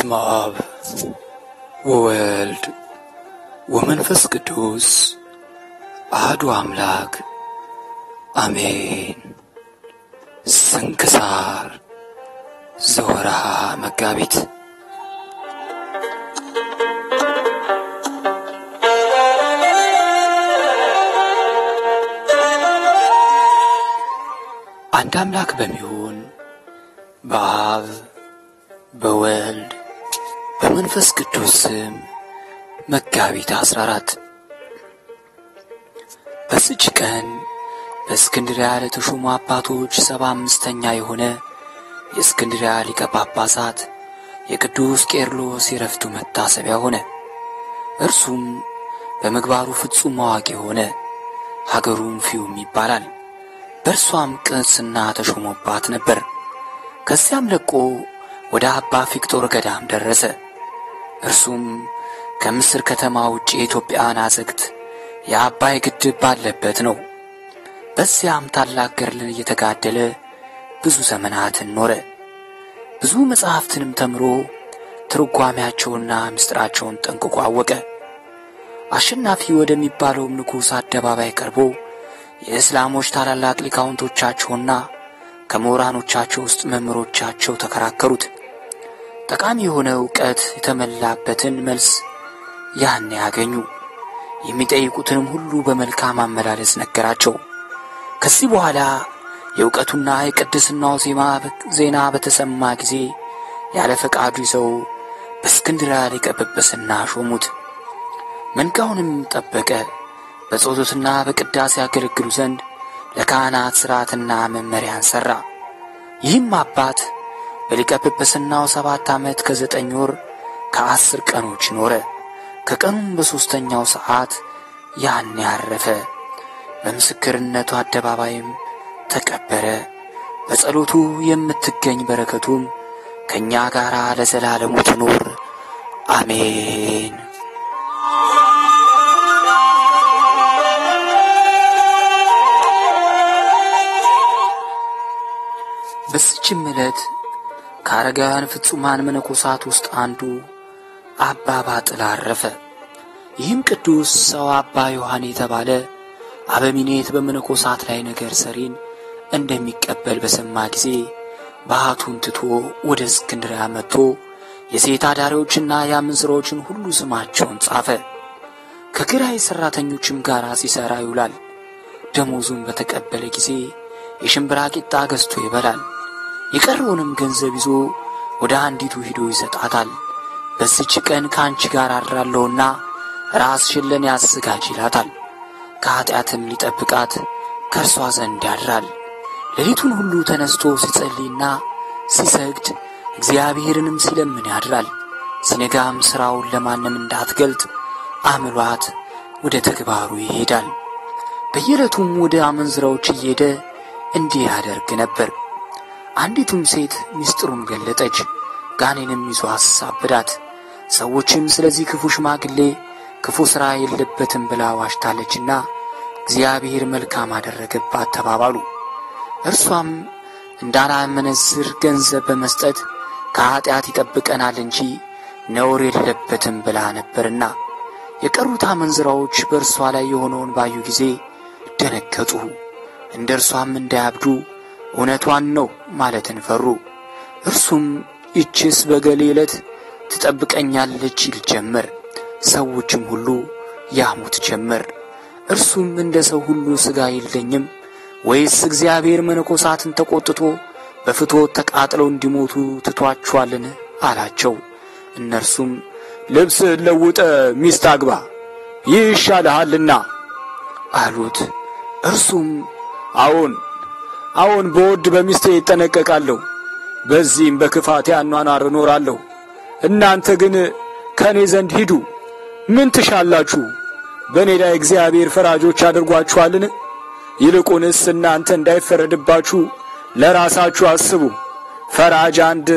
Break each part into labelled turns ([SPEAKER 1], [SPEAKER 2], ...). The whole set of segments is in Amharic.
[SPEAKER 1] በስመ አብ ወወልድ ወመንፈስ ቅዱስ አህዱ አምላክ አሜን። ስንክሳር ዘወርሃ መጋቢት አንድ አምላክ በሚሆን በአብ በወልድ በመንፈስ ቅዱስ ስም መጋቢት አስራ አራት በስች ቀን በእስክንድሪያ ለተሾሙ አባቶች ሰባ አምስተኛ የሆነ የእስክንድሪያ ሊቀ ጳጳሳት የቅዱስ ቄርሎስ የረፍቱ መታሰቢያ ሆነ። እርሱም በምግባሩ ፍጹም አዋቂ ሆነ። ሀገሩም ፊውም ይባላል። በእርሷም ቅስና ተሾሞባት ነበር። ከዚያም ለቆ ወደ አባ ፊቅጦር ገዳም ደረሰ። እርሱም ከምስር ከተማ ውጭ የኢትዮጵያን አዘግት የአባይ ግድብ ባለበት ነው። በዚያም ታላቅ ገድልን እየተጋደለ ብዙ ዘመናትን ኖረ። ብዙ መጻሕፍትንም ተምሮ ትርጓሜያቸውና ምስጢራቸውን ጠንቅቆ አወቀ። አሸናፊ ወደሚባለውም ንጉሥ አደባባይ ቀርቦ የእስላሞች ታላላቅ ሊቃውንቶቻቸውና ከምሁራኖቻቸው ውስጥ መምህሮቻቸው ተከራከሩት። ጠቃሚ የሆነ ዕውቀት የተመላበትን መልስ ያን ያገኙ። የሚጠይቁትንም ሁሉ በመልካም አመላለስ ነገራቸው። ከዚህ በኋላ የእውቀቱና የቅድስናው ዜማ ዜና በተሰማ ጊዜ ያለ ፈቃዱ ይዘው በእስክንድርያ ሊቀ ጵጵስና ሾሙት። መንጋውንም ጠበቀ። በጸሎትና በቅዳሴ ያገለግሉ ዘንድ ለካህናት ሥርዓትና መመሪያን ሠራ። ይህም አባት በሊቀ ጵጵስናው ሰባት ዓመት ከዘጠኝ ወር ከአስር ቀኖች ኖረ። ከቀኑም በሦስተኛው ሰዓት ያን ያረፈ። በምስክርነቱ አደባባይም ተቀበረ። በጸሎቱ የምትገኝ በረከቱም ከእኛ ጋር ለዘላለሙ ትኑር አሜን። በስችም ዕለት ከአረጋውያን ፍጹማን መነኮሳት ውስጥ አንዱ አባ ባጥል አረፈ። ይህም ቅዱስ ሰው አባ ዮሐን የተባለ አበሚኔት በመነኮሳት ላይ ነገር ሰሪን እንደሚቀበል በሰማ ጊዜ ባሕቱን ትቶ ወደ እስክንድርያ መጥቶ የሴት አዳሪዎችና የአመንዝራዎችን ሁሉ ስማቸውን ጻፈ። ከኪራይ ሠራተኞችም ጋር ሲሠራ ይውላል። ደሞዙን በተቀበለ ጊዜ የሽምብራ ቂጣ ገዝቶ ይበላል። የቀረውንም ገንዘብ ይዞ ወደ አንዲቱ ሂዶ ይሰጣታል። በዚች ቀን ከአንቺ ጋር አድራለሁና ራስሽን ለእኔ አዘጋጅ ይላታል። ከኀጢአትም ሊጠብቃት ከእርሷ ዘንድ ያድራል። ሌሊቱን ሁሉ ተነስቶ ሲጸልይና ሲሰግድ እግዚአብሔርንም ሲለምን ያድራል። ሲነጋም ሥራውን ለማንም እንዳትገልጥ አምሏት ወደ ተግባሩ ይሄዳል። በየዕለቱም ወደ አመንዝራዎች እየሄደ እንዲህ ያደርግ ነበር። አንዲቱም ሴት ምስጢሩን ገለጠች፣ ጋኔንም ይዞ አሳበዳት። ሰዎችም ስለዚህ ክፉ ሽማግሌ ክፉ ሥራ የለበትም ብላ ዋሽታለችና እግዚአብሔር መልካም አደረገባት ተባባሉ። እርሷም እንዳላመነዝር ገንዘብ በመስጠት ከኀጢአት ይጠብቀናል እንጂ ነውር የለበትም ብላ ነበርና የቀሩት አመንዝራዎች በእርሷ ላይ የሆነውን ባዩ ጊዜ ደነገጡ። እንደ እርሷም እንዳያብዱ እውነቷን ነው ማለትን ፈሩ። እርሱም ይችስ በገሌ ዕለት ትጠብቀኛለች ይል ጀመር። ሰዎችም ሁሉ ያሙት ጀመር። እርሱም እንደ ሰው ሁሉ ሥጋ የለኝም ወይስ እግዚአብሔር መነኮሳትን ተቈጥቶ በፍትወት ተቃጥለው እንዲሞቱ ትቷችኋልን? አላቸው። እነርሱም ልብስ ለውጠ ሚስት አግባ ይህ ይሻልሃልና አሉት። እርሱም አዎን አዎን በወድ በሚስቴ ይጠነቀቃለሁ፣ በዚህም በክፋቴ አኗኗር እኖራለሁ። እናንተ ግን ከእኔ ዘንድ ሂዱ። ምን ትሻላችሁ? በእኔ ላይ እግዚአብሔር ፈራጆች አድርጓችኋልን? ይልቁንስ እናንተ እንዳይፈረድባችሁ ለራሳችሁ አስቡ። ፈራጅ አንድ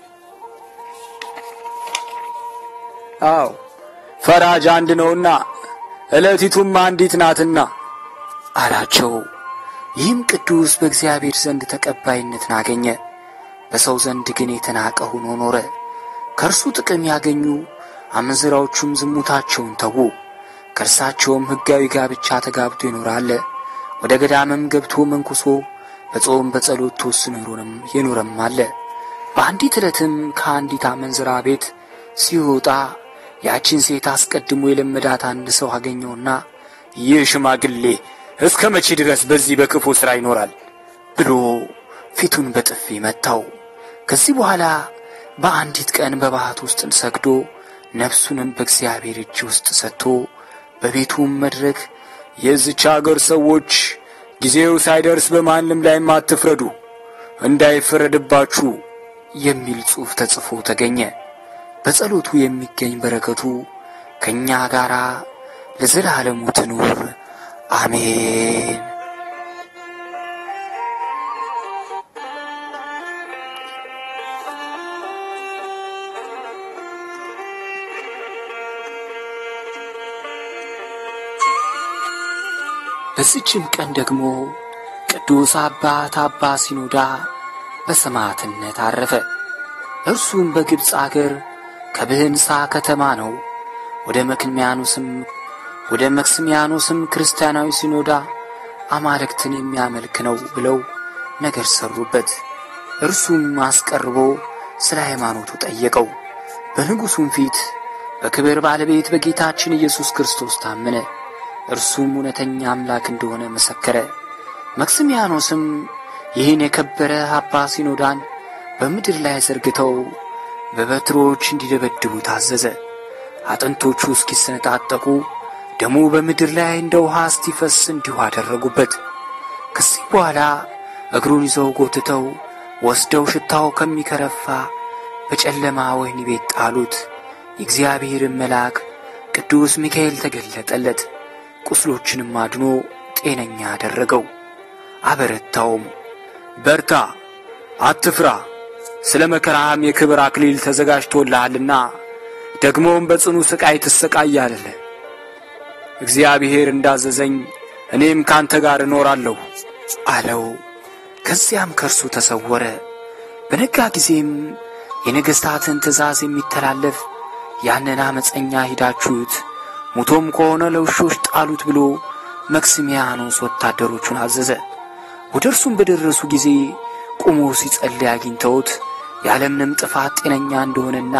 [SPEAKER 1] አዎ ፈራጅ አንድ ነውና ዕለቲቱም አንዲት ናትና አላቸው። ይህም ቅዱስ በእግዚአብሔር ዘንድ ተቀባይነትን አገኘ። በሰው ዘንድ ግን የተናቀ ሆኖ ኖረ። ከእርሱ ጥቅም ያገኙ፣ አመንዝራዎቹም ዝሙታቸውን ተዉ። ከእርሳቸውም ሕጋዊ ጋብቻ ተጋብቶ ይኖራል። ወደ ገዳምም ገብቶ መንኩሶ በጾም በጸሎት ተወስኖ የኖረም አለ። በአንዲት ዕለትም ከአንዲት አመንዝራ ቤት ሲወጣ ያችን ሴት አስቀድሞ የለመዳት አንድ ሰው አገኘውና
[SPEAKER 2] ይህ ሽማግሌ እስከ መቼ ድረስ በዚህ በክፉ ሥራ ይኖራል?
[SPEAKER 1] ብሎ ፊቱን በጥፊ መታው። ከዚህ በኋላ በአንዲት ቀን በባሕት ውስጥ ሰግዶ ነፍሱንም በእግዚአብሔር እጅ ውስጥ ሰጥቶ በቤቱም መድረክ
[SPEAKER 2] የዚች አገር ሰዎች ጊዜው ሳይደርስ በማንም ላይም አትፍረዱ፣ እንዳይፈረድባችሁ
[SPEAKER 1] የሚል ጽሑፍ ተጽፎ ተገኘ። በጸሎቱ የሚገኝ በረከቱ ከእኛ ጋር ለዘላለሙ ትኑር አሜን። በዚችም ቀን ደግሞ ቅዱስ አባት አባ ሲኖዳ በሰማዕትነት አረፈ። እርሱም በግብፅ አገር ከብህንሳ ከተማ ነው። ወደ መክንሚያኖስም ወደ መክስሚያኖስም ክርስቲያናዊ ሲኖዳ አማልክትን የሚያመልክ ነው ብለው ነገር ሰሩበት። እርሱም አስቀርቦ ስለ ሃይማኖቱ ጠየቀው። በንጉሡም ፊት በክብር ባለቤት በጌታችን ኢየሱስ ክርስቶስ ታመነ። እርሱም እውነተኛ አምላክ እንደሆነ መሰከረ። መክስሚያኖስም ይህን የከበረ አባ ሲኖዳን በምድር ላይ ዘርግተው በበትሮች እንዲደበድቡ ታዘዘ። አጥንቶቹ እስኪሰነጣጠቁ ደሙ በምድር ላይ እንደ ውሃ እስቲፈስ እንዲሁ አደረጉበት። ከዚህ በኋላ እግሩን ይዘው ጎትተው ወስደው ሽታው ከሚከረፋ በጨለማ ወህኒ ቤት ጣሉት። የእግዚአብሔርን መልአክ ቅዱስ ሚካኤል ተገለጠለት። ቁስሎችንም አድኖ ጤነኛ አደረገው፣ አበረታውም።
[SPEAKER 2] በርታ፣ አትፍራ፣ ስለ መከራህም የክብር አክሊል ተዘጋጅቶልሃልና ደግሞም በጽኑ ሥቃይ ትሰቃያለህ። እግዚአብሔር እንዳዘዘኝ እኔም ካንተ ጋር እኖራለሁ
[SPEAKER 1] አለው። ከዚያም ከእርሱ ተሰወረ። በነጋ ጊዜም የነገሥታትን ትእዛዝ የሚተላለፍ ያንን ዓመፀኛ ሂዳችሁት ሙቶም ከሆነ ለውሾች ጣሉት ብሎ መክስሚያኖስ ወታደሮቹን አዘዘ። ወደ እርሱም በደረሱ ጊዜ ቁሞ ሲጸልይ አግኝተውት ያለምንም ጥፋት ጤነኛ እንደሆነና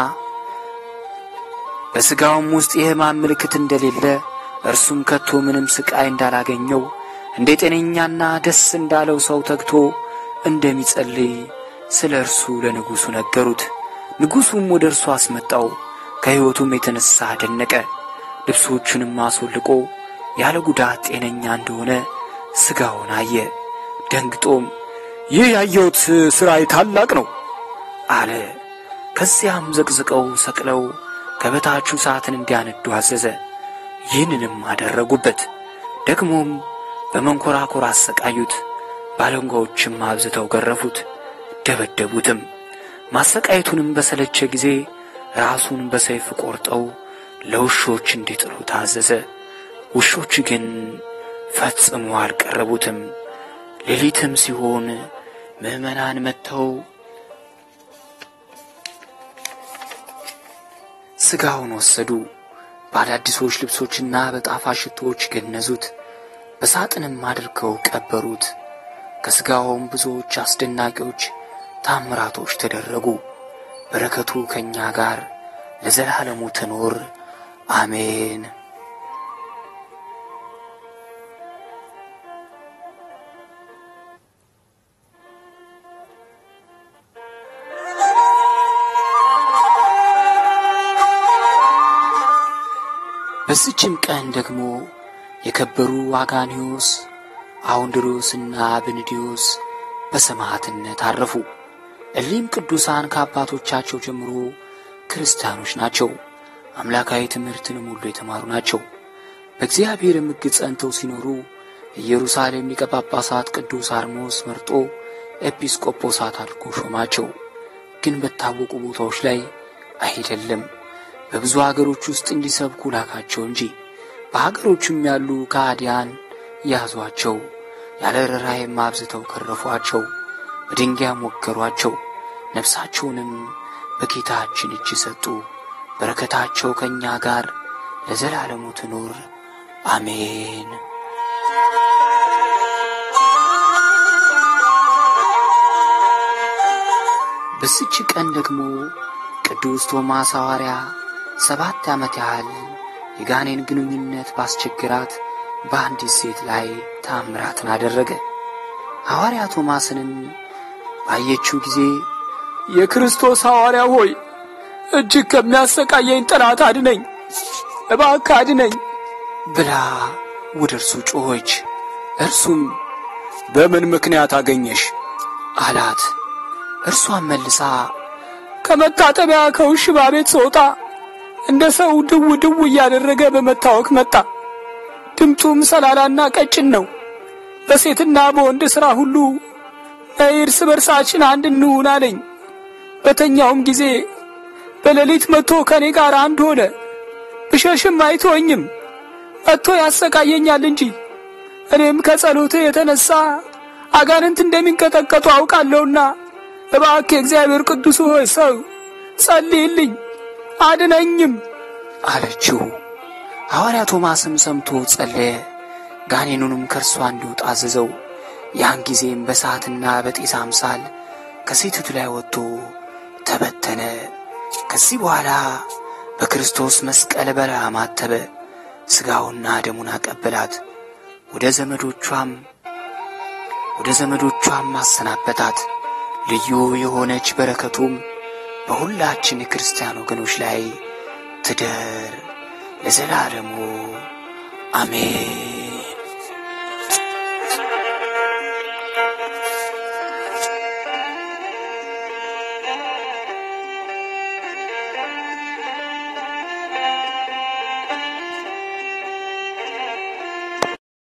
[SPEAKER 1] በሥጋውም ውስጥ የሕማም ምልክት እንደሌለ እርሱም ከቶ ምንም ሥቃይ እንዳላገኘው እንደ ጤነኛና ደስ እንዳለው ሰው ተግቶ እንደሚጸልይ ስለ እርሱ ለንጉሡ ነገሩት። ንጉሡም ወደ እርሱ አስመጣው። ከሕይወቱም የተነሣ አደነቀ። ልብሶቹንም አስወልቆ ያለ ጉዳት ጤነኛ እንደሆነ ሥጋውን አየ። ደንግጦም
[SPEAKER 2] ይህ ያየሁት ሥራዬ ታላቅ ነው
[SPEAKER 1] አለ። ከዚያም ዘቅዝቀው ሰቅለው ከበታቹ እሳትን እንዲያነዱ አዘዘ። ይህንንም አደረጉበት። ደግሞም በመንኰራኰር አሰቃዩት። ባለንጓዎችም አብዝተው ገረፉት፣ ደበደቡትም። ማሰቃየቱንም በሰለቸ ጊዜ ራሱን በሰይፍ ቆርጠው ለውሾች እንዲጥሉ ታዘዘ። ውሾች ግን ፈጽሞ አልቀረቡትም። ሌሊትም ሲሆን ምዕመናን መጥተው ሥጋውን ወሰዱ። በአዳዲሶች ልብሶችና በጣፋጭ ሽቶዎች ገነዙት። በሳጥንም አድርገው ቀበሩት። ከሥጋውም ብዙዎች አስደናቂዎች ታምራቶች ተደረጉ። በረከቱ ከእኛ ጋር ለዘላለሙ ትኖር አሜን። በዚችም ቀን ደግሞ የከበሩ አጋኒዮስ፣ አውንድሮስና አብንዲዮስ በሰማዕትነት አረፉ። እሊም ቅዱሳን ከአባቶቻቸው ጀምሮ ክርስቲያኖች ናቸው። አምላካዊ ትምህርትንም ሁሉ የተማሩ ናቸው። በእግዚአብሔርም ሕግ ጸንተው ሲኖሩ ኢየሩሳሌም ሊቀ ጳጳሳት ቅዱስ አርሞስ መርጦ ኤጲስቆጶሳት አድርጎ ሾማቸው። ግን በታወቁ ቦታዎች ላይ አይደለም፣ በብዙ አገሮች ውስጥ እንዲሰብኩ ላካቸው እንጂ። በሀገሮችም ያሉ ከሃዲያን ያዟቸው፣ ያለ ርኅራኄም አብዝተው ከረፏቸው፣ በድንጋይም ወገሯቸው። ነፍሳቸውንም በጌታችን እጅ ሰጡ። በረከታቸው ከእኛ ጋር ለዘላለሙ ትኑር አሜን። በስች ቀን ደግሞ ቅዱስ ቶማስ ሐዋርያ ሰባት ዓመት ያህል የጋኔን ግንኙነት ባስቸግራት በአንዲት ሴት ላይ ታምራትን አደረገ። ሐዋርያ ቶማስንም ባየችው ጊዜ
[SPEAKER 2] የክርስቶስ ሐዋርያ ሆይ እጅግ ከሚያሰቃየኝ ጠላት አድነኝ፣ እባክህ አድነኝ
[SPEAKER 1] ብላ ወደ እርሱ ጮኸች። እርሱም
[SPEAKER 2] በምን ምክንያት አገኘሽ
[SPEAKER 1] አላት። እርሷን መልሳ
[SPEAKER 2] ከመታጠቢያ ከውሽባ ቤት ስወጣ እንደ ሰው ድው ድው እያደረገ በመታወክ መጣ። ድምፁም ሰላላና ቀጭን ነው። በሴትና በወንድ ሥራ ሁሉ ነይ እርስ በርሳችን አንድ እንሁን አለኝ። በተኛውም ጊዜ በሌሊት መጥቶ ከእኔ ጋር አንድ ሆነ። ብሸሽም አይተወኝም፣ መጥቶ ያሰቃየኛል እንጂ። እኔም ከጸሎትህ የተነሣ አጋንንት እንደሚንቀጠቀጡ አውቃለሁና እባክህ የእግዚአብሔር ቅዱስ ሆይ ሰው ጸልይልኝ አድነኝም
[SPEAKER 1] አለችው። ሐዋርያ ቶማስም ሰምቶ ጸለየ፣ ጋኔኑንም ከእርሷ እንዲወጣ አዘዘው። ያን ጊዜም በእሳትና በጤዛ አምሳል ከሴቲቱ ላይ ወጥቶ ተበተነ። ከዚህ በኋላ በክርስቶስ መስቀል በላዩ ማተበ፣ ሥጋውና ደሙን አቀበላት። ወደ ዘመዶቿም ወደ ዘመዶቿም አሰናበታት። ልዩ የሆነች በረከቱም በሁላችን የክርስቲያን ወገኖች ላይ ትደር ለዘላለሙ አሜን።